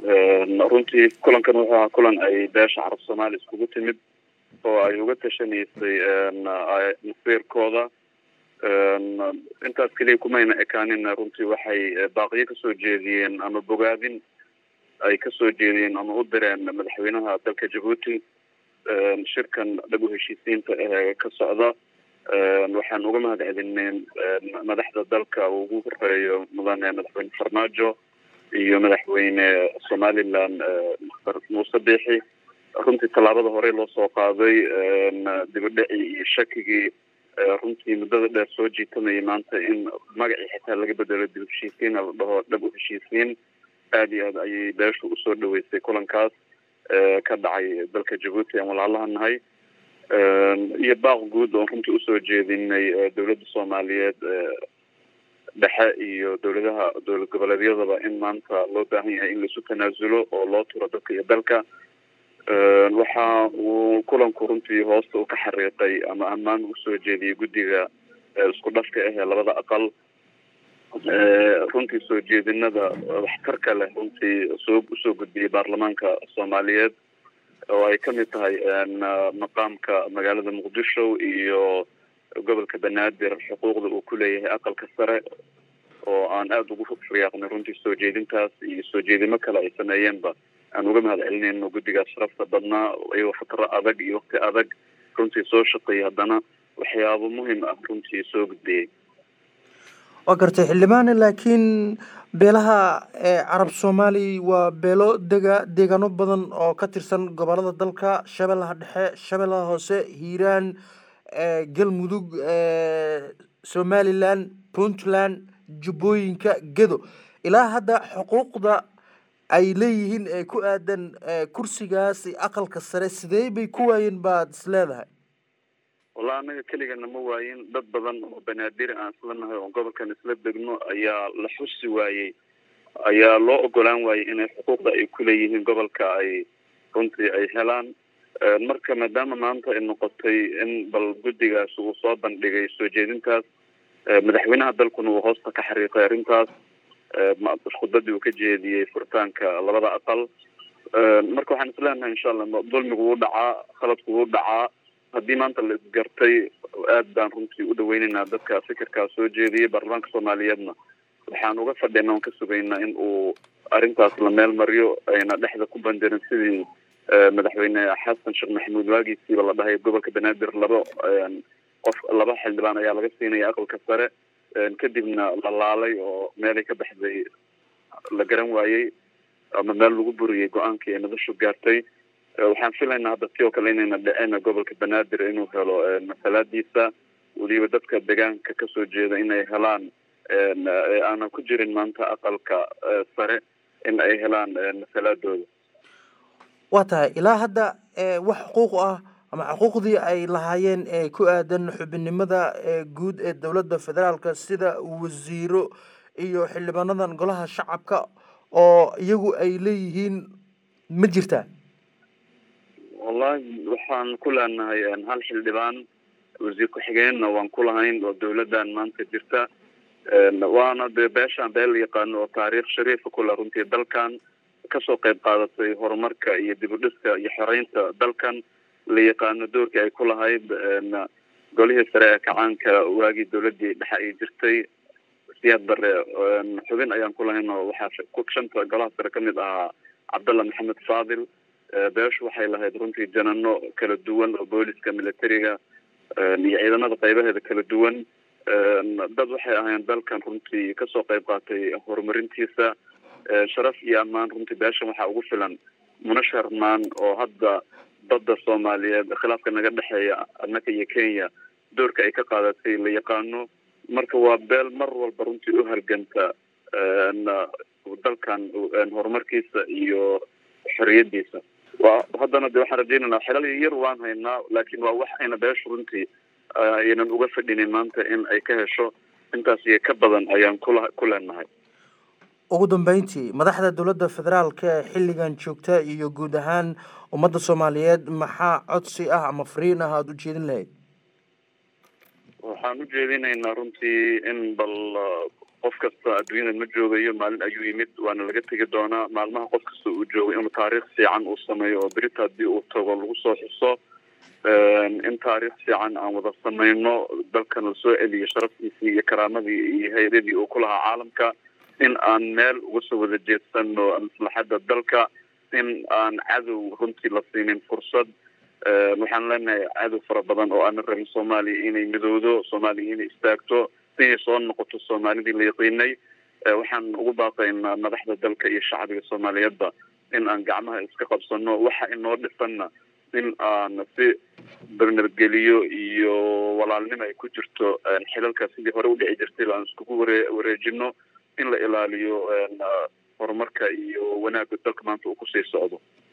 runtii kulankan wuxuu ahaa kulan ay beesha carab soomaaliya iskugu timid oo ay uga tashanaysay masiirkooda intaas keliya kumayna ekaanina runtii waxay baaqiyo kasoo jeediyeen ama bogaadin ay kasoo jeediyeen ama u direen madaxweynaha dalka jabuuti shirkan dhab u heshiisiinta ee ka socda waxaan uga mahad celineen madaxda dalka uu ugu horeeyo mudane madaxweyne farmaajo iyo madaxweyne somaliland mr muuse biixi runtii tallaabada horey loo soo qaaday dibadhacii iyo shakigii runtii muddada dheer soo jiitamayay maanta in magacii xitaa laga bedelo dib heshiisiin la dhaho dhab u heshiisiin aada iyo aad ayay beeshu usoo dhaweysay kulankaas ka dhacay dalka jabuuti aan walaalaha nahay iyo baaq guud oon runtii usoo jeedinay dowladda soomaaliyeed dhexe iyo dowladaha dowlad goboleedyadaba in maanta loo baahan yahay in laisu tanaasulo oo loo turo dadka iyo dalka waxa uu kulanku runtii hoosta u ka xariiqay ama ammaan usoo jeediyay guddiga isku dhafka ahee labada aqal runtii soo jeedinada waxtarka leh runtii soo usoo gudbiyay baarlamaanka soomaaliyeed oo ay kamid tahay maqaamka magaalada muqdisho iyo gobolka banaadir xuquuqda uu ku leeyahay aqalka sare oo aan aada ugu riyaaqnay runtii soo jeedintaas iyo soo jeedimo kale ay sameeyeenba aan uga mahad celinayno guddigaas sharafta badnaa iyagoo fatro adag iyo waqti adag runtii soo shaqeeyay haddana waxyaabo muhim ah runtii soo gudbiyey waa gartay xildhibaane laakiin beelaha carab soomaali waa beelo dega deegaano badan oo ka tirsan gobolada dalka shabeellaha dhexe shabeellaha hoose hiiraan galmudug somaliland puntland jubbooyinka gedo ilaa hadda xuquuqda ay leeyihiin ee ku aadan kursigaas aqalka sare sidee bay ku waayeen baad is leedahay wallahi anaga keligana ma waayin dad badan oo banaadiri aan isla nahay oo gobolkan isla degno ayaa la xusi waayey ayaa loo ogolaan waayey inay xuquuqda ay kuleeyihiin gobolka ay runtii ay helaan marka maadaama maanta ay noqotay in bal guddigaas uu soo bandhigay soo jeedintaas madaxweynaha dalkuna uu hoosta ka xariiqay arrintaas khudbadii uu ka jeediyey furitaanka labada aqal marka waxaan isleenahay insha allah dulmigu wuu dhacaa khaladku wuu dhacaa haddii maanta la isgartay aad baan runtii u dhaweyneynaa dadka fikirkaa soo jeediyay baarlamaanka soomaaliyeedna waxaan uga fadhina on ka sugaynaa in uu arrintaas la meel mariyo ayna dhexda ku bandirin sidii madaxweyne xasan sheekh maxamuud waagiisiiba la dhahay gobolka banaadir laba qof laba xildhibaan ayaa laga siinaya aqalka sare kadibna la laalay oo meelay ka baxday la garan waayey ama meel lagu buriyey go-aankii ay madashu gaartay waxaan filaynaa hadda si oo kale inayna dhicin gobolka banaadir inuu helo masalaadiisa weliba dadka deegaanka kasoo jeeda inay helaan aanan ku jirin maanta aqalka sare in ay helaan masalaadooda waa tahay ilaa hadda wax xuquuq ah ama xuquuqdii ay lahaayeen ee ku aadan xubinimada guud ee dowladda federaalka sida wasiiro iyo xildhibaanadan golaha shacabka oo iyagu ay leeyihiin ma jirtaa wallahi waxaan ku leenahay hal xildhibaan wasiir ku-xigeenna waan ku lahayn oo dowladdan maanta jirta waana dee beeshaan beel la yaqaano oo taariikh shariifa kule runtii dalkan kasoo qayb qaadatay horumarka iyo dib u dhiska iyo xoreynta dalkan la yaqaano doorkii ay ku lahayd golihii sare ee kacaanka waagii dowladii dhexe ay jirtay siyaad bare xubin ayaan ku lahayn oo waxaa shanta golaha sare kamid ahaa cabdalla maxamed faadil beeshu waxay lahayd runtii janano kala duwan oo booliska militariga iyo ciidamada qaybaheeda kala duwan dad waxay ahayn dalkan runtii kasoo qayb qaatay horumarintiisa sharaf iyo ammaan runtii beeshan waxaa ugu filan munashar maan oo hadda badda soomaaliyeed khilaafka naga dhexeeya annaka iyo kenya doorka ay ka qaadatay la yaqaano marka waa beel mar walba runtii u halganta dalkan horumarkiisa iyo xoriyadiisa wa haddana de waxaan rajeynaynaa xelal yar waan haynaa laakiin waa wax ayna beesha runtii aynan uga fadhinin maanta in ay ka hesho intaas iyo ka badan ayaan kula ku leenahay ugu dambeyntii madaxda dowladda federaalka ee xilligan joogta iyo guud ahaan ummadda soomaaliyeed maxaa codsi ah ama fariin ah aada u jeedin lahayd waxaan u jeedinaynaa runtii in bal qof kasta adduunyada ma joogayo maalin ayuu yimid waana laga tegi doonaa maalmaha qof kasta uu joogo inuu taariikh fiican uu sameeyo oo berita haddii uu tago lagu soo xuso in taariikh fiican aan wada samayno dalkan la soo celiyo sharaftiisii iyo karaamadii iyo hay-adadii uu ku lahaa caalamka in aan meel uga soo wada jeedsano maslaxadda dalka in aan cadow runtii la siinin fursad waxaan leenahay cadow fara badan oo aana rabin soomaaliya inay midowdo soomaaliya inay istaagto inay soo noqoto soomaalidii la yaqiinay waxaan ugu baaqaynaa madaxda dalka iyo shacbiga soomaaliyeedba in aan gacmaha iska qabsano waxa inoo dhisanna in aan si barnabadgeliyo iyo walaalnimo ay ku jirto xilalka sidii hore udhici jirtay aan iskugu ware wareejino in la ilaaliyo horumarka iyo wanaagga dalka maanta uu kusii socdo